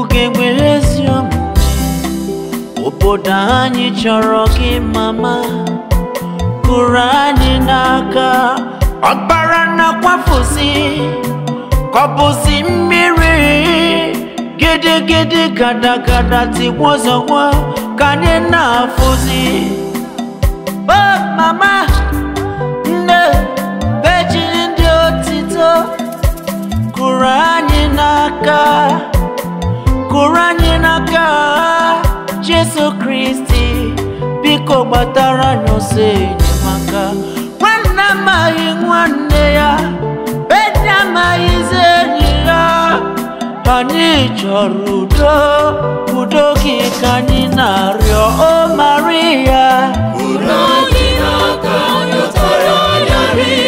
ugegbe ezi omume obodo anyị chọrọ gị mama kụrụ anyị n'aka ọkpara na-akwafusi kọbụzi mmiri gidigidi gadagada tigbo zọgwa ka anyị na-afụzi o mama nne beji ndị otito kụrụ anyị n'aka kụrụ anyị n'aka Jesu Kristi biko gbatara anyị ọsọ enyemaka nwanne amaghị nwanne ya enyi amaghịzi enyi ya anyị chọrọ udo udo gị ka anyị na-arịọ o Maria Kụrụ anyị n'aka nyọtara anyị arị